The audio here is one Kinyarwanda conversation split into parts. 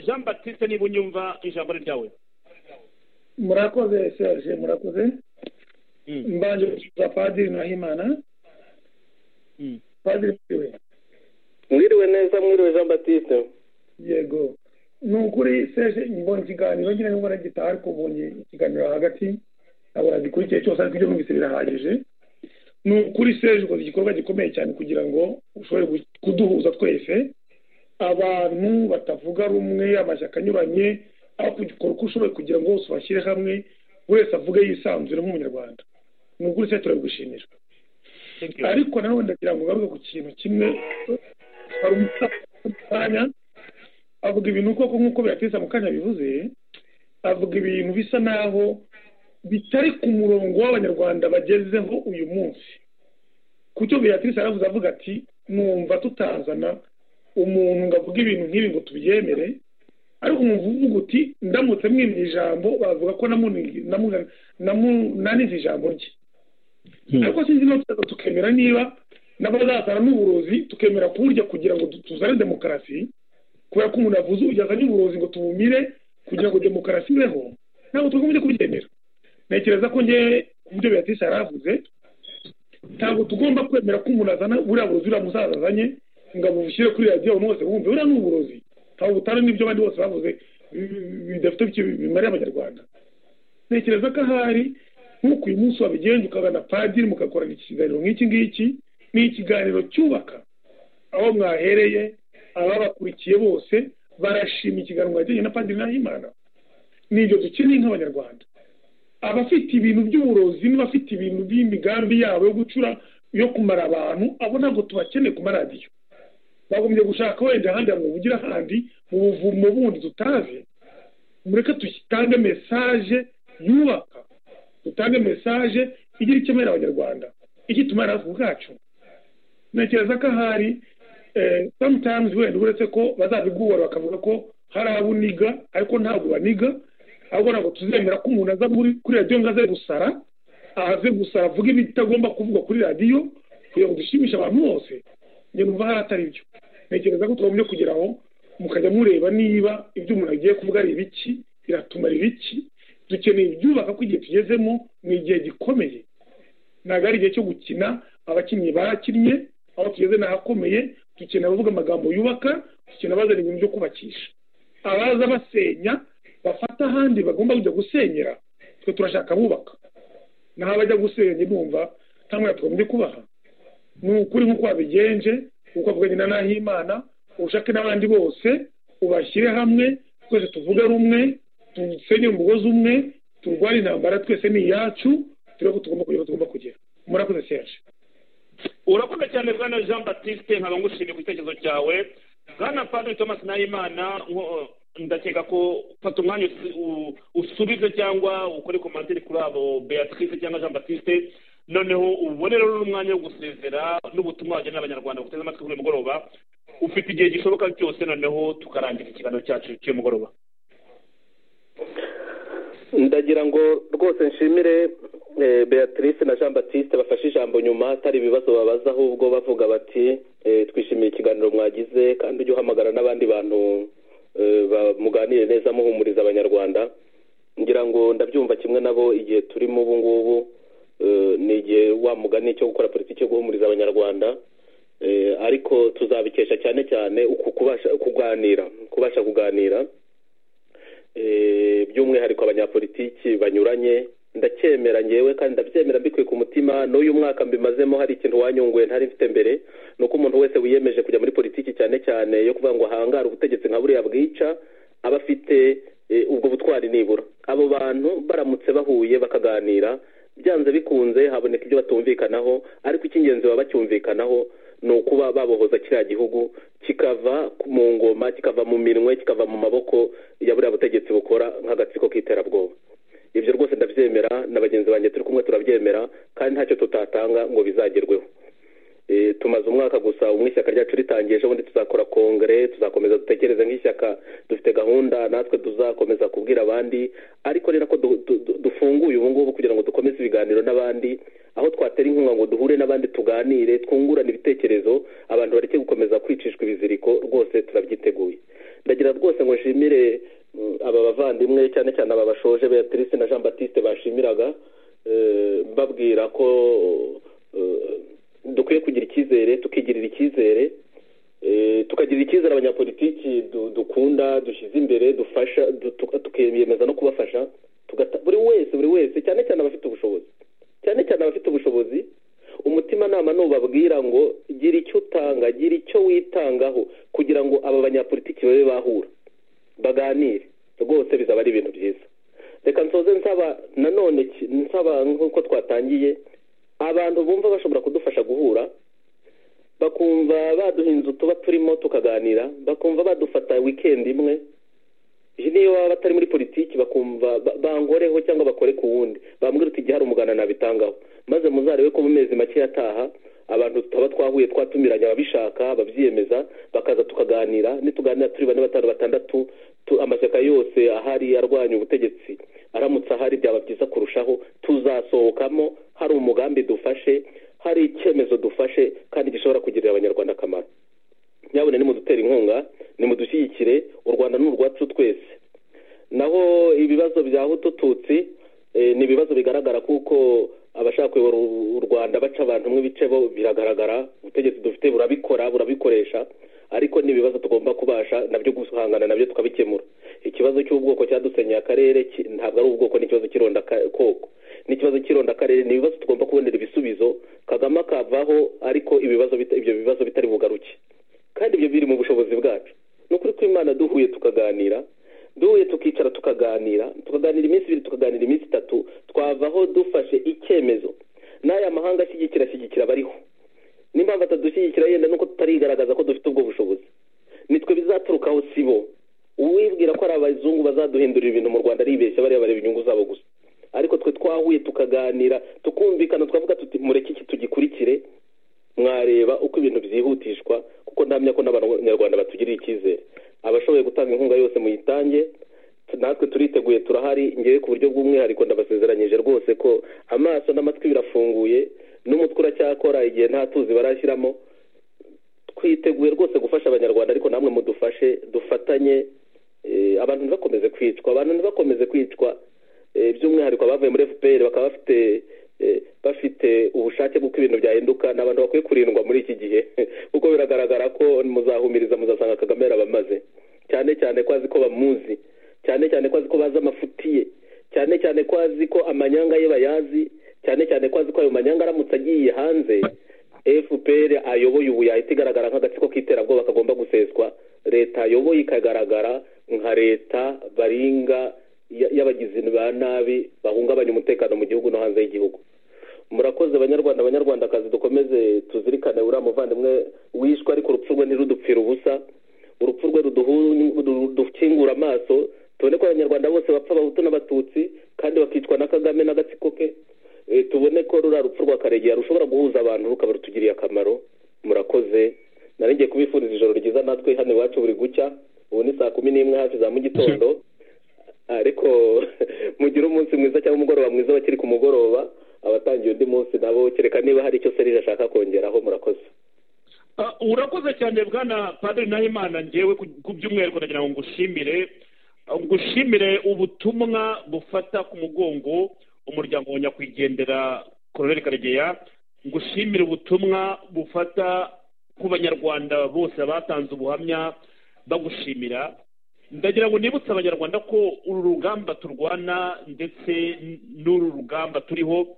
jean batiste niba unyumva ijambo ni ryawe murakoze serge murakoze mbanje gusubiza padiri nahimana Mm. padiri we mwiriwe neza mwiriwe jean batiste yego ni ukuri serge mbonye ikiganiro nyine nubwo nagitaha ariko mbonye ikiganiro hagati ntabwo gikurikiye cyose ariko ibyo numvise birahagije ni ukuri serge ukoze igikorwa gikomeye cyane kugira ngo ushobore gu- kuduhuza twese abantu batavuga rumwe amashyaka anyuranye ariko ugikora uko ushoboye kugira ngo bose ubashyire hamwe wese avuge yisanzure nk'umunyarwanda ni ukuri serge turabigushimira Thank you. ariko nanone ndagira ngo ngaruke ku kintu kimwe hari umukanya avuga ibintu koko nk'uko birateza mu kanya bivuze avuga ibintu bisa naho bitari ku murongo w'abanyarwanda bagezeho uyu munsi ku cyo beatrice yaravuze avuga ati numva tutazana umuntu ngo avuge ibintu nk'ibi ngo tubyemere ariko umuvuga uti ndamutse mwimye ijambo bavuga ko namunize namu- namu- nanize ijambo rye ariko sinzi niba tutaza tukemera niba n'abazazana n'uburozi tukemera kuburya kugira ngo tu- tuzane demokarasi kubera ko umuntu yavuze ugeza n'uburozi ngo tubumire kugira ngo demokarasi ibeho ntabwo tugomba kubyemera ntekereza ko ngewe ku byo beatrice yari avuze ntabwo tugomba kwemera ko umuntu azana buriya burozi uriya musaza azanye ngo abushyire kuri radiyo abantu bose bumve buriya ni uburozi ntabwo butari n'ibyo abandi bose bavuze bi- bidafite icyo bimariye abanyarwanda ntekereza ko ahari nk'uko uyu munsi wabigenje ukagana padiri mugakorana ikiganiro nk'iki ngiki ni ikiganiro cyubaka aho mwahereye ababakurikiye bose barashima ikiganiro mwagiranye na padiri nahimana ni ibyo dukeneye nk'abanyarwanda abafite ibintu by'uburozi n'abafite ibintu by'imigambi yabo yo gucura yo kumara abantu abo ntabwo tubakeneye ku maradiyo bagombye gushaka wenda ahandi hantu bavugira ahandi mu buvumo bundi tutazi mureke dutange mesaje yubaka dutange mesaje igira icyo imarira abanyarwanda icyo itumara natwe ubwacu ntekereza ko ahari eh, sometimes wenda uretse ko bazabigura bakavuga ko hari abo uniga ariko ntabwo baniga ahubwo ntabwo tuzemera ko umuntu aza muri kuri radiyo ngo aze gusara aze gusara avuge ibitagomba kuvugwa kuri radiyo kugira ngo dushimishe abantu bose njye numva hari atari byo ntekereza ko tugombye kugira aho mukajya mureba niba ibyo umuntu agiye kuvuga ari ibiki biratumara ibiki dukeneye ibyubaka ko igihe tugezemo ni igihe gikomeye ntabwo ari igihe cyo gukina abakinnyi barakinnye aho tugeze ni ahakomeye dukeneye abavuga amagambo yubaka dukeneye abazana ibintu byo kubakisha abaza basenya bafata ahandi bagomba kujya gusenyera twe turashaka abubaka naho abajya gusenya numva ntamwe tugombye kubaha ni ukuri nk'uko wabigenje uko avuganye na nahimana ushake n'abandi bose ubashyire hamwe twese tuvuge rumwe dusenye umugozi umwe turwane intambara twese ni iyacu turebe ko tugomba kugera aho tugomba kugera murakoze serge urakoze cyane bwana jean batiste nkaba ngushimiye ku gitekerezo cyawe bwana padiri thomas nahimana nko- ndakeka ko fata umwanya usi- u- usubize cyangwa ukore komantere kuri abo beatrice cyangwa jean batiste noneho ubone rero n'umwanya wo gusezera n'ubutumwa wagenera abanyarwanda guteza amatwi kuri uyu mugoroba ufite igihe gishoboka cyose noneho tukarangiza ikiganiro cyacu cy'uyu mugoroba ndagira ngo rwose nshimire eh, beatrice na jean batiste bafashe ijambo nyuma atari ibibazo babaza ahubwo bavuga bati eh, twishimiye ikiganiro mwagize kandi ujye uhamagara n'abandi bantu eh, ba- muganire neza muhumuriza abanyarwanda ngira ngo ndabyumva kimwe nabo igihe turimo ubu ngubu eh, ni igihe wa mugani cyo gukora politiki yo guhumuriza abanyarwanda Eh, ariko tuzabikesha cyane cyane uku kubasha kuganira kubasha kuganira eh, by'umwihariko abanyapolitiki banyuranye ndacyemera ngewe kandi ndabyemera mbikuye ku mutima n'uyu mwaka mbimazemo hari ikintu wanyunguye ntari mfite mbere ni uko umuntu wese wiyemeje kujya muri politiki cyane cyane yo kuvuga ngo ahangare ubutegetsi nka buriya bwica aba afite eh, ubwo butwari nibura abo bantu baramutse bahuye bakaganira byanze bikunze haboneka ibyo batumvikanaho ariko icy'ingenzi baba bacyumvikanaho ni ukuba babohoza kiriya gihugu kikava mu ngoma kikava mu minwe kikava mu maboko ya buriya butegetsi bukora nk'agatsiko k'iterabwoba ibyo rwose ndabyemera na bagenzi banjye turi kumwe turabyemera kandi ntacyo tutatanga ngo bizagerweho Eh, tumaze umwaka gusa umwe ishyaka ryacu ritangiye ejo bundi tuzakora kongere tuzakomeza dutekereze nk'ishyaka dufite gahunda natwe tuzakomeza kubwira abandi ariko ni nako du- du- du- dufunguye ubu ngubu kugira ngo dukomeze ibiganiro n'abandi aho twatera inkunga ngo duhure n'abandi tuganire twungurane ibitekerezo abantu bareke gukomeza kwicishwa ibiziriko rwose turabyiteguye ndagira rwose ngo nshimire mm, aba bavandimwe cyane cyane aba bashoje beatrice na jean batiste bashimiraga eh, mbabwira ko eh, dukwiye kugira icyizere tukigirira icyizere eh, tukagirira icyizere abanyapolitiki du- dukunda dushyize imbere dufasha du- tuka- tukiyemeza no kubafasha tugata- buri wese buri wese cyane cyane abafite ubushobozi cyane cyane abafite ubushobozi umutimanama nubabwira ngo gira icyo utanga gira icyo witangaho kugira ngo aba banyapolitiki babe bahura baganire rwose bizaba ari ibintu byiza reka nsoze nsaba nanone ki- nsaba nk'uko twatangiye abantu bumva bashobora kudufasha guhura bakumva baduha inzu tuba turimo tukaganira bakumva badufata wikendi imwe iyi niyo baba batari muri politiki bakumva ba- bangoreho cyangwa bakore ku wundi bambwira uti igihari umugana nabitangaho maze muzarebe ko mu mezi make yataha abantu tutaba twahuye twatumiranye ababishaka ababyiyemeza bakaza tukaganira nituganira turi bane batanu batandatu tu- amashyaka yose ahari arwanya ubutegetsi aramutse ahari byaba byiza kurushaho tuzasohokamo hari umugambi dufashe hari icyemezo dufashe kandi gishobora kugirira abanyarwanda akamaro nyabone nimudutere inkunga nimudushyigikire u rwanda ni urwacu twese naho ibibazo bya hutu tutsi eh, ni ibibazo bigaragara kuko abashaka kuyobora u- u rwanda baca abantu mwe bice bo biragaragara ubutegetsi dufite burabikora burabikoresha ariko ni ibibazo tugomba kubasha nabyo guhangana nabyo tukabikemura ikibazo cy'ubwoko cyadusenyeye akarere ki- ntabwo ari ubwoko n'ikibazo cy'ironda ka- koko n'ikibazo cy'irondakarere ni ibibazo tugomba kubonera ibisubizo kagame akavaho ariko ibibazo bita- ibyo bibazo bitari bugaruke kandi ibyo biri mu bushobozi bwacu ni ukuri ko imana duhuye tukaganira duhuye tukicara tukaganira tukaganira iminsi ibiri tukaganira iminsi itatu twavaho dufashe icyemezo n'aya mahanga ashyigikira ashyigikira abariho n'impamvu atadushyigikira yenda nuko tutarigaragaza ko dufite ubwo bushobozi nitwe bizaturukaho si bo uwibwira ko ari abazungu bazaduhindurira ibintu mu rwanda aribeshya bariya bareba inyungu zabo gusa ariko twe twahuye tukaganira tukumvikana twavuga tuti mureke iki tugikurikire mwareba uko ibintu byihutishwa kuko ndamya ko n'abanyarwanda batugirira icyizere abashoboye gutanga inkunga yose muyitange tu- natwe turiteguye turahari ngewe ku buryo bw'umwihariko ndabasezeranyije rwose ko amaso n'amatwi birafunguye n'umutwe uracyakora igihe nta tuzi barashyiramo twiteguye rwose gufasha abanyarwanda ariko namwe mudufashe dufatanye eh, abantu ntibakomeze kwicwa abantu ntibakomeze kwicwa eh, by'umwihariko abavuye muri fpr bakaba bafite eh, bafite ubushake bw'uko ibintu byahinduka ni abantu bakwiye kurindwa muri iki gihe kuko biragaragara ko muzahumiriza muzasanga kagame yarabamaze cyane cyane ko azi ko bamuzi cyane cyane ko azi ko bazi amafutiye cyane cyane ko azi ko amanyanga ye bayazi cyane cyane ko azi ko ayo manyanga aramutse agiye hanze fpr ayoboye ubu yahita igaragara nk'agatsiko k'iterabwoba kagomba guseswa leta ayoboye ikagaragara nka leta baringa y- y'abagizi ba nabi bahungabanya umutekano mu gihugu no hanze y'igihugu murakoze banyarwanda banyarwandakazi dukomeze tuzirikane uriya muvandimwe wishwe ariko urupfu rwe ntirudupfire ubusa urupfu rwe ruduhu- rudukingura amaso tubone ko abanyarwanda bose bapfa abahutu n'abatutsi kandi bakicwa na kagame n'agatsiko ke Eh, tubone ko ruriya rupfu rwa karegeya rushobora guhuza abantu rukaba rutugiriye akamaro murakoze naringiye kubifuriza ijoro ryiza natwe hano iwacu buri gucya ubu ni saa kumi n'imwe hafi za mu gitondo ariko mugire umunsi mwiza cyangwa umugoroba mwiza bakiri ku mugoroba abatangiye undi munsi nabo kereka niba hari icyo serije ashaka kongeraho murakoze Ah, urakoze cyane bwana padiri nahimana ngewe ku ku by'umwihariko ndagira ngo ngushimire Ah, ngushimire ubutumwa bufata ku mugongo umuryango wa nyakwigendera koloneli karegeya ngushimire ubutumwa bufata ku banyarwanda bose batanze ubuhamya bagushimira ndagira ngo nibutse abanyarwanda ko uru rugamba turwana ndetse n- n'uru rugamba turiho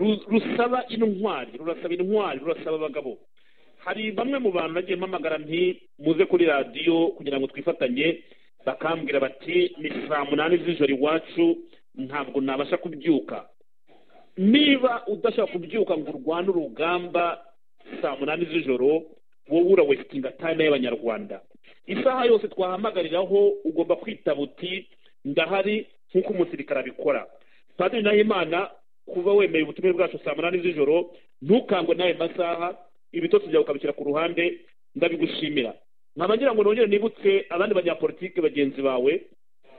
ru- rusaba intwari rurasaba intwari rurasaba abagabo hari bamwe mu bantu nagiye mpamagara nti muze kuri radiyo kugira ngo twifatanye bakambwira bati ni saa munani z'ijoro iwacu ntabwo nabasha kubyuka niba udashaka kubyuka ngo urwane urugamba saa munani z'ijoro wowe urawesitinga tayime y'abanyarwanda isaha yose twahamagariraho ugomba kwitaba uti ndahari nk'uko umusirikare abikora padiri nahimana kuba wemeye ubutumire bwacu saa munani z'ijoro ntukangwe n'ayo masaha ibitotsi byawe ukabishyira ku ruhande ndabigushimira nkaba ngira ngo nongere nibutse abandi banyapolitike bagenzi bawe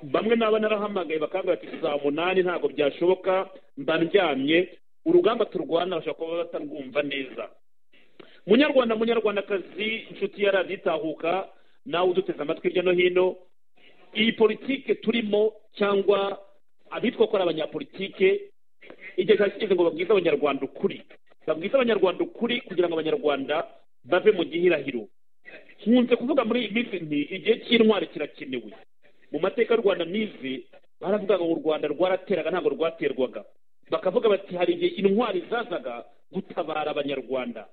bamwe n'aba narahamagaye bakambwira ati saa munani ntabwo byashoboka mba ndyamye urugamba turwana bashobora kuba batarwumva neza munyarwanda munyarwandakazi inshuti ya radiyo itahuka nawe uduteze amatwi hirya no hino iyi politike turimo cyangwa abitwa ko ari abanyapolitike igihe cyari kigeze ngo babwize abanyarwanda ukuri babwize abanyarwanda ukuri kugira ngo abanyarwanda bave mu gihirahiro nkunze kuvuga muri iyi minsi nti igihe cy'intwari kirakenewe mu mateka y'u rwanda nize baravugaga ngo u rwanda rwarateraga ntabwo rwaterwaga bakavuga bati hari igihe intwari zazaga gutabara abanyarwanda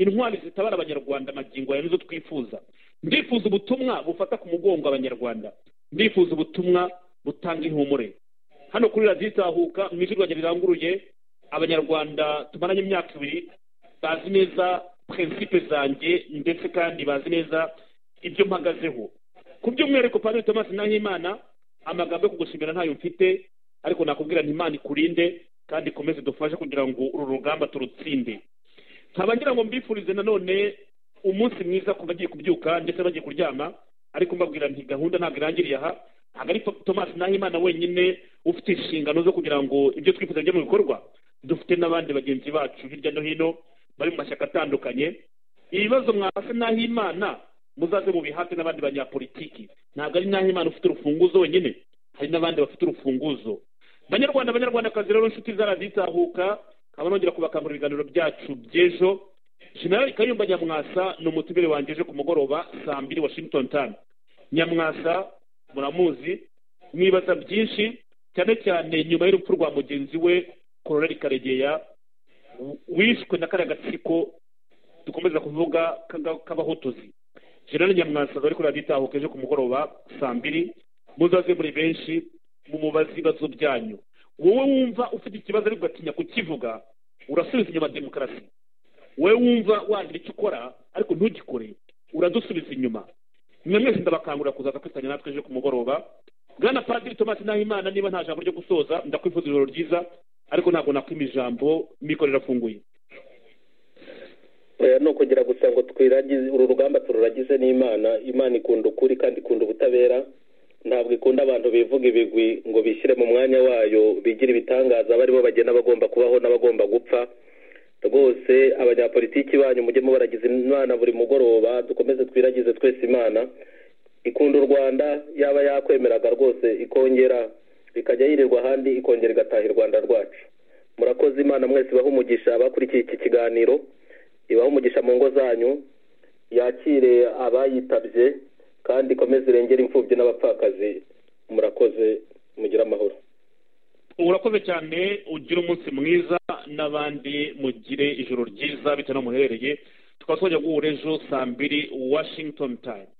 intwari zitabara abanyarwanda amagingo aya nizo twifuza ndifuza ubutumwa bufata ku mugongo abanyarwanda ndifuza ubutumwa butanga ihumure hano kuri radiyo itahuka mu ijwi rwanjye riranguruye abanyarwanda tumaranye imyaka ibiri bazi neza prinsipe zanjye ndetse kandi bazi neza ibyo mpagazeho ku by'umwihariko padiri thomas nahimana amagambo yo kugushimira ntayo mfite ariko nakubwira nti imana ikurinde kandi ikomeze dufashe kugira ngo uru rugamba turutsinde nkaba ngira ngo mbifurize nanone umunsi mwiza ku bagiye kubyuka ndetse bagiye kuryama ariko mbabwira nti gahunda ntabwo irangiriye aha ntabwo ari thomas nahimana wenyine ufite inshingano zo kugira ngo ibyo twifuza bijye mu bikorwa dufite n'abandi bagenzi bacu hirya no hino bari mu mashyaka atandukanye ibibazo mwase n'aho imana muzaze mu bihate n'abandi banyapolitiki ntabwo ari n'aho imana ufite urufunguzo wenyine hari n'abandi bafite urufunguzo banyarwanda abanyarwandakazi rero inshuti zarazitahuka nkaba nongera kubakangurira ibiganiro byacu by'ejo jenerali kayumba nyamwasa ni umutumire wanjye ejo ku mugoroba saa mbiri washington tani nyamwasa muramuzi mwibaza byinshi cyane cyane nyuma y'urupfu rwa mugenzi we kororeri karegeya wishwe na kariya gatsiko dukomeza kuvuga k'abahotozi jenerali nyamwasa bari kuri radiyo itahuka ejo ku mugoroba saa mbiri muzaze muri benshi mumubaze ibibazo byanyu wowe wumva ufite ikibazo ariko ugatinya kukivuga urasubiza inyuma demokarasi wowe wumva wagira icyo ukora ariko ntugikore uradusubiza inyuma mwe mwese ndabakangurira kuzaza kwifatanya natwe ejo ku mugoroba bwana padiri thomas nahimana niba nta jambo ryo gusoza ndakwifuza ijoro ryiza ariko ntabwo nakwima ijambo mikoro irafunguye ni ukugira gusa ngo twiragize uru rugamba tururagize n'imana imana ikunda ukuri kandi ikunda ubutabera ntabwo ikunda abantu bivuga ibigwi ngo bishyire mu mwanya wayo bigire ibitangaza baribo bagenda bagomba kubaho n'abagomba gupfa rwose abanyapolitiki banyu mujye mubaragiza imana buri mugoroba dukomeze twiragize twese imana ikunda u rwanda yaba yakwemeraga rwose ikongera ikajya yirirwa ahandi ikongera igataha i rwanda rwacu murakoze imana mwese ibaha umugisha abakurikiye iki kiganiro ibaha umugisha mu ngo zanyu yakire abayitabye kandi ikomeze irengera imfubyi n'abapfakazi murakoze mugire amahoro urakoze cyane ugire umunsi mwiza n'abandi mugire ijoro ryiza bitewe n'aho muherereye tukaba twajya guhura ejo saa mbiri washington time